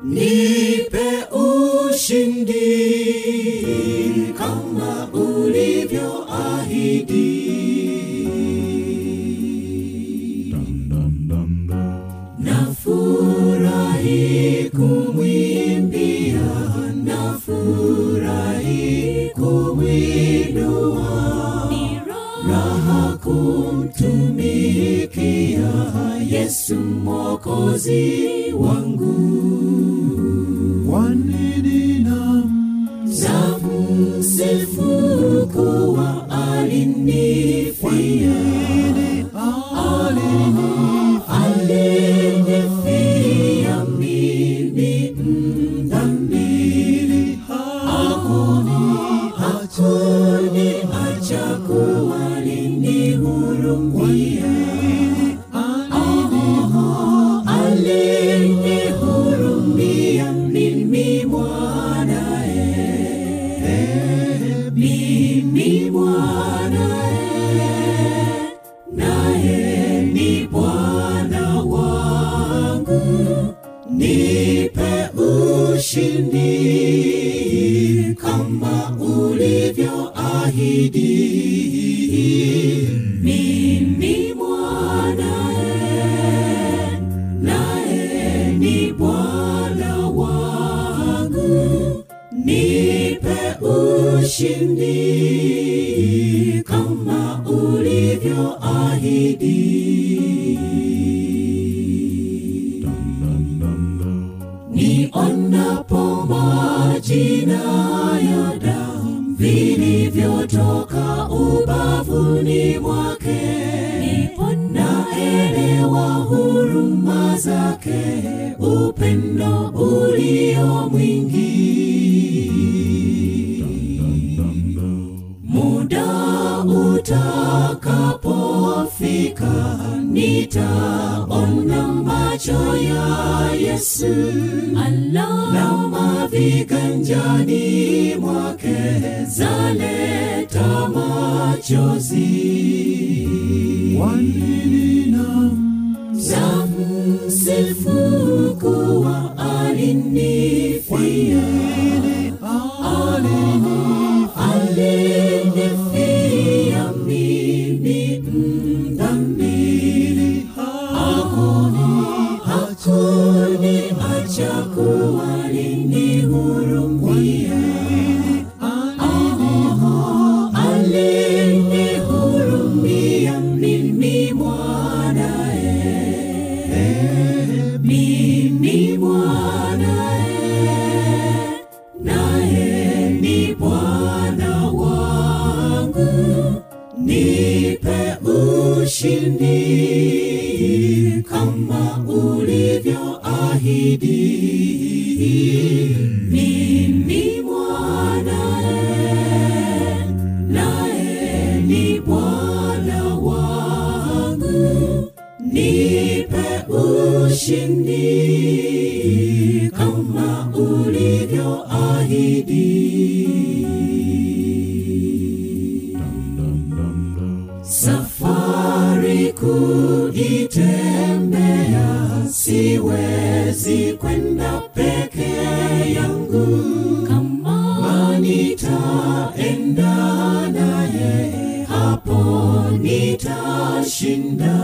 nipe ushindi kama ulivyoahidi. Nafurahi kumwimbia, nafurahi kumwinua, raha kumtumikia Yesu Mwokozi wangu. Kwanini nam Namsifu kuwa alinifia, alinifia mimi mdhambi, hakuni acha kuwa alinihurumia, alinihurumia mimi mwanae mimi mwanae, naye ni Bwana wangu, nipe ushindi kama ulivyoahidi. Mimi mwanae, naye ni Bwana wangu, nipe ushindi kama ulivyoahidi. Nionapo majina ya damu vilivyotoka ubavuni mwake, ndipo naelewa huruma zake, upendo ulio mwingi. Muda utakapofika, nitaona macho ya Yesu alama viganjani mwake zaleta machozi. Kwanini nam Namsifu kuwa alinifia, alinifia mimi mdhambi, hakuni acha kuwa alinihurumia, alinihurumia mimi mwanae, mimi mwanae, naye ni Bwana wangu, nipe ushindi kama ulivyoahidi. Mimi mwanae, naye ni Bwana wangu, nipe ushindi kama ulivyoahidi. Safari kuitembea, siwezi kwenda peke yangu, kama nitaenda naye, hapo nitashinda.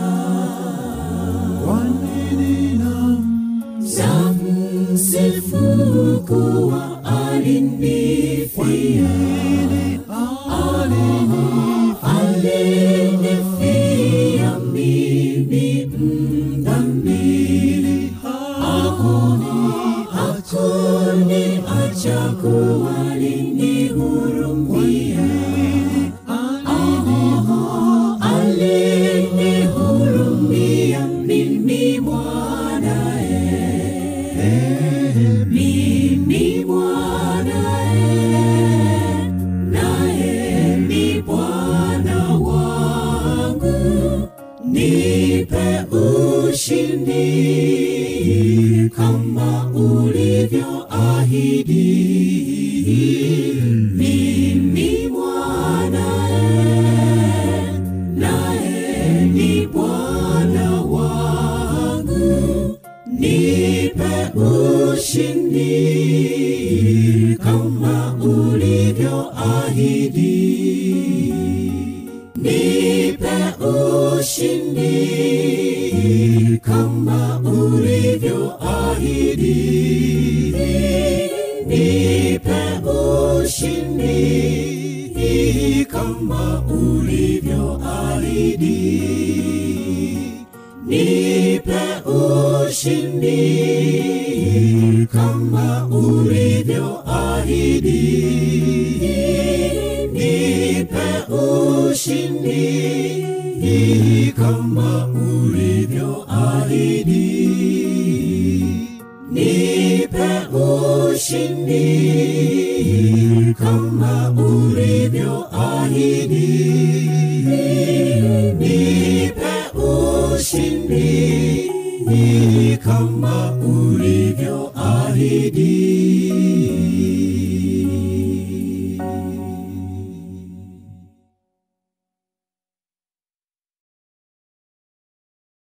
Kwanini nam Namsifu kuwa alinifia, alinifia mimi mdhambi, hakuni acha kuwa alinihurumia, alinihurumia mimi mwanae, mimi mwanae, naye ni Bwana wangu, nipe ushindi kama ulivyoahidi. kama ulivyoahidi. Nipe ushindi kama ulivyoahidi. Nipe ushindi kama ulivyoahidi. Nipe ushindi kama ulivyoahidi. Nipe ushindi kama ulivyoahidi. Nipe ushindi kama ulivyoahidi. Nipe ushindi kama ulivyoahidi.